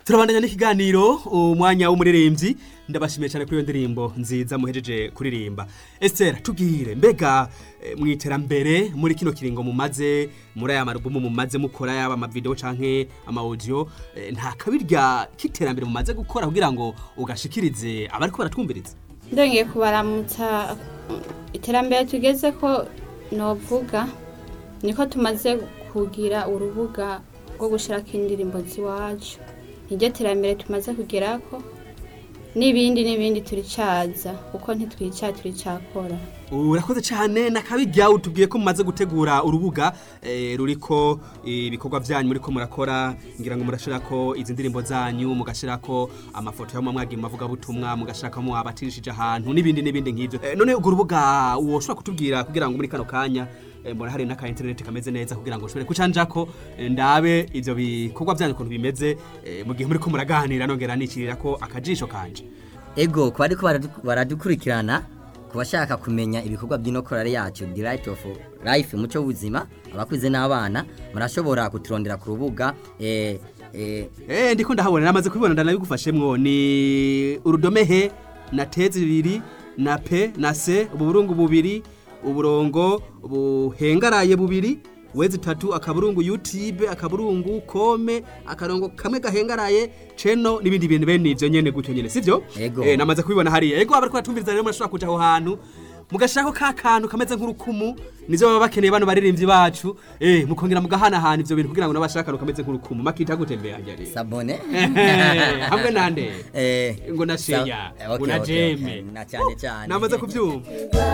turabandanya n'ikiganiro umwanya w'umuririmbyi ndabashimiye cyane kuri iyo ndirimbo nziza muhejeje kuririmba Esther tubwire mbega eh, mu iterambere muri kino kiringo mumaze muri aya marubumu mumaze mukora yaba amavideo canke ama audio eh, nta kabirya k'iterambere mumaze gukora kugira ngo ugashikirize abariko baratwumviriza ndongeye kubaramutsa iterambere tugeze ko novuga niko tumaze kugira urubuga rwo gushirako indirimbo ziwacu niryo terambere tumaze kugerako n'ibindi n'ibindi turicaza kuko ntitwica turicakora urakoze cyane nakabirya utubwiye ko mumaze gutegura urubuga eh, ruriko ibikorwa byanyu muriko murakora ngira ngo murashirako izi ndirimbo zanyu mugashirako amafoto yo mwagiye mavuga butumwa mugashirako abatirishije ahantu n'ibindi n'ibindi nk'ivyo eh, none urwo rubuga woshobora kutubwira kugira ngo muri kano kanya eh, mbona hari n'aka internet kameze neza kugira ngo ushobore kucanjako eh, ndabe ivyo bikorwa byanyu ukuntu bimeze eh, mu gihe muriko muraganira nongera nicirirako akajisho kanje ego ku bariko baradu- baradukurikirana ku bashaka kumenya ibikorwa by'inokorare yacu the right of life umuco w'ubuzima abakuze n'abana murashobora kuturondera ku rubuga eh, eh, Eh ndiko ndahabona namaze kubibona ndanabigufashemwo ni urudome he na te zibiri na pe na se uburungu bubiri uburongo buhengaraye bubiri wezi tatu akaburungu YouTube akaburungu kome akarongo kamwe gahengaraye ceno n'ibindi bintu bene ivyo nyene gutyo nyene sivyo Ego. eh namaze kubibona hariya ego abariko batumviriza rero murashobora kuja aho hantu mugashirako ka kantu kameze nk'urukumu nivyo baba bakeneye bano baririmbyi bacu eh mukongera mugahanahana ivyo bintu kugira ngo nabashaka akantu kameze nk'urukumu makita gutembera njari sabone Ehe, hamwe nande eh, ngo na sa- sheya eh, ngo okay, na okay, okay. jeme na cyane cyane namaze kubyumva